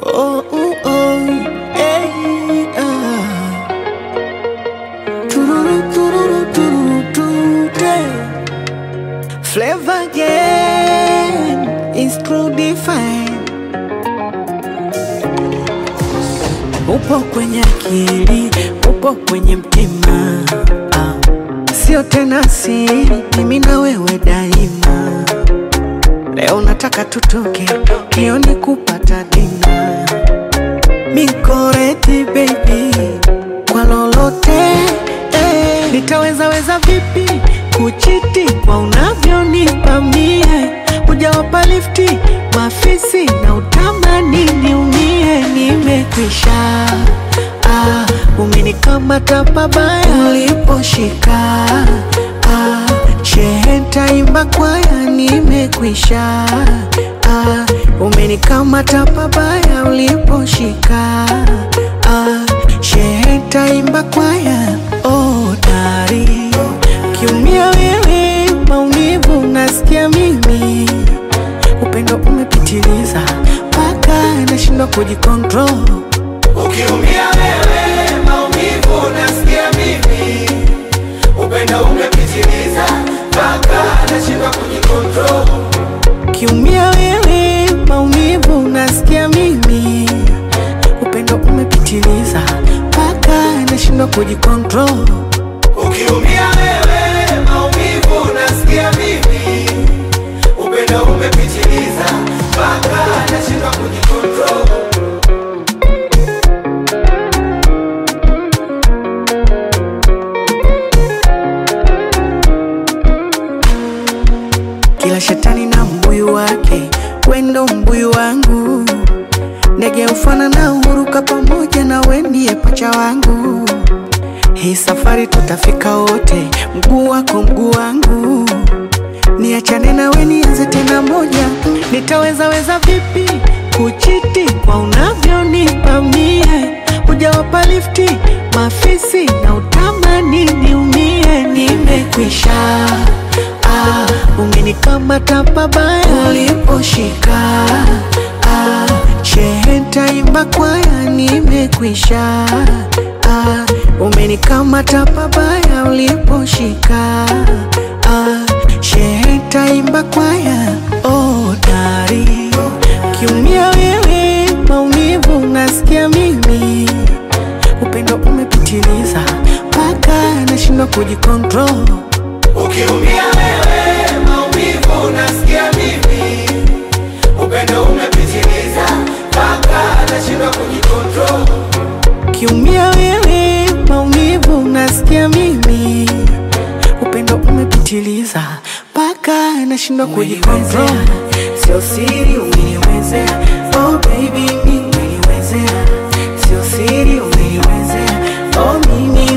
Oh, oh, oh, hey, ah. Tururu, tururu, tururu, tute. Flavor again is true define. Upo kwenye akili, upo kwenye mtima, ah. sio tena siri, mimi na wewe daima. Leo nataka tutoke, kioni kupata dina. Mikoreti baby, kwa lolote eh. Nitaweza weza vipi kuchiti kwa unavyonipa mie? Hujawapa lifti mafisi na utamani niumie, nimekwisha ah, umenikamata pabaya uliposhika ah, shehe ntaimba kwaya, nimekwisha ah, umenikamata pabaya uliposhika ah, shehe ntaimba kwaya oh, dari kiumia wewe maumivu nasikia mimi upendo umepitiliza mpaka nashindwa kujikontrol Ukiumia wewe maumivu nasikia mimi, upendo umepitiliza mpaka nashindwa kujikontrol. kiumia wewe maumivu nasikia mimi upendo umepitiliza mpaka nashindwa kujikontrol Ukiumia wewe maumivu nasikia mimi, upendo umepitiliza mpaka nashindwa kujikontrol. Kila shetani na mbuyu wake, wendo mbuyu wangu. Ndege ufana na huruka pamoja na we ndiye pacha wangu. Hii safari tutafika wote, mguu wako mguu wangu. Niachane na we nianze tena moja, nitaweza weza vipi kuchiti kwa unavyonipa mie? Hujawapa lifti mafisi na utamani niumie, nimekwisha ah, umenikamata pabaya uliposhika ah, shehe ntaimba kwaya, nimekwisha ah, umenikamata pabaya uliposhika ah, shehe ntaimba kwaya oh, dari kiumia wewe maumivu nasikia mimi upendo umepitiliza mpaka nashindwa kujikontrol Ukiumia wewe maumivu nasikia mimi, upendo umepitiliza mpaka nashindwa kujikontrol. kiumia wewe maumivu nasikia mimi upendo umepitiliza mpaka nashindwa kujikontrol sio siri umeniwezea oh baby mi umeniwezea sio siri umeniwezea oh mimi